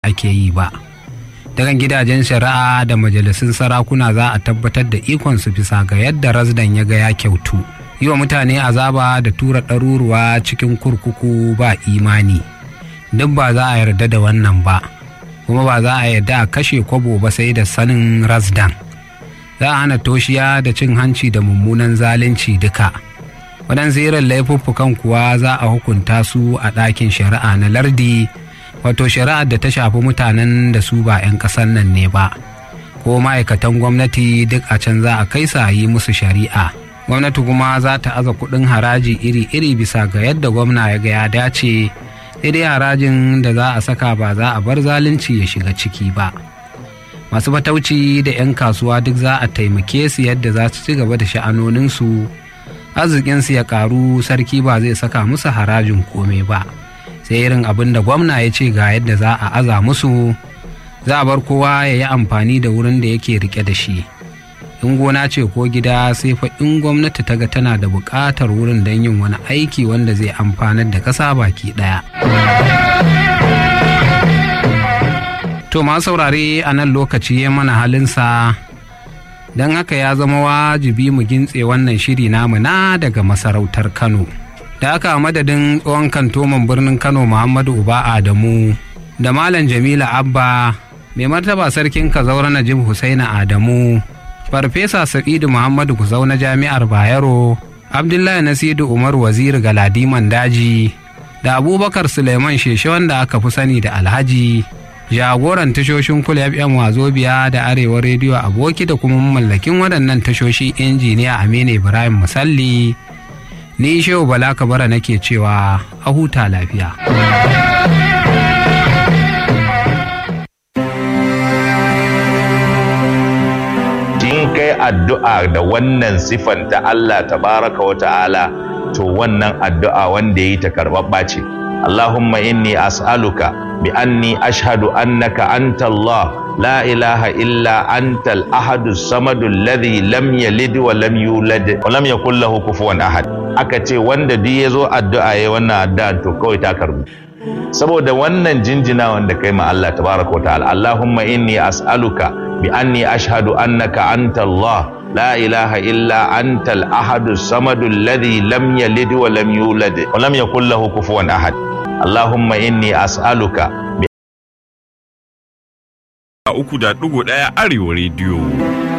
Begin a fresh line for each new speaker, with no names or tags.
ake yi ba daga gidajen shari'a da majalisun sarakuna za a tabbatar da ikonsu bisa ga yadda rasdan ya ga ya kyautu yi wa mutane azaba da tura ɗaruruwa cikin kurkuku ba imani duk ba za a yarda da wannan ba kuma ba za a yarda a kashe kwabo ba sai da sanin rasdan za a hana toshiya da cin hanci da mummunan zalunci duka waɗansu irin laifuffukan kuwa za a hukunta su a ɗakin shari'a na lardi wato shari'ar da ta shafi mutanen da su ba 'yan ƙasar nan ne ba ko ma'aikatan gwamnati duk a can za a kai sa yi musu shari'a gwamnati kuma za ta aza kuɗin haraji iri-iri bisa ga yadda gwamna ya ga ya dace dai harajin da za a saka ba za a bar zalunci ya shiga ciki ba masu fatauci da 'yan kasuwa duk za a taimake su yadda za su ci gaba da sha'anoninsu arzikinsu ya karu sarki ba zai saka musu harajin kome ba sai irin abin da gwamna ya ce ga yadda za a aza musu za a bar kowa ya yi amfani da wurin da yake rike da shi in gona ce ko gida sai fa in gwamnati ta ga tana da buƙatar wurin don yin wani aiki wanda zai amfanar da ƙasa baki ɗaya. to ma saurare a nan lokaci ya mana halinsa don haka ya zama wajibi mu gintse wannan shiri namu na daga masarautar kano da aka madadin tsohon kantoman birnin kano muhammadu uba adamu da malam jamila abba mai martaba sarkin kazaura najib husaina adamu farfesa sa'idu muhammadu kuzau na jami'ar bayero abdullahi nasiru umar waziri galadiman daji da abubakar suleiman sheshe wanda aka fi sani da alhaji jagoran tashoshin kula fm wazobiya da arewa rediyo aboki da kuma mallakin waɗannan tashoshi injiniya aminu ibrahim musalli ni shehu bala kabara nake cewa a huta lafiya
kai addu'a da wannan sifan ta Allah tabaraka wa ta'ala to wannan addu'a wanda yi ta karɓaɓɓa ce Allahumma inni as'aluka bi anni ashhadu annaka anta Allah la ilaha illa anta al-ahadu samadu alladhi lam yalid wa lam yulad wa lam yakul lahu kufuwan ahad aka ce wanda duk yazo addu'a yayi wannan addu'a to kawai ta karbu saboda wannan jinjina wanda kai ma Allah tabaraka wa ta'ala Allahumma inni as'aluka بأني أشهد أنك أنت الله لا إله إلا أنت الأحد الصمد الذي لم يلد ولم يولد ولم يكن له كفوا أحد اللهم إني أسألك
uku da ɗigo ɗaya arewa rediyo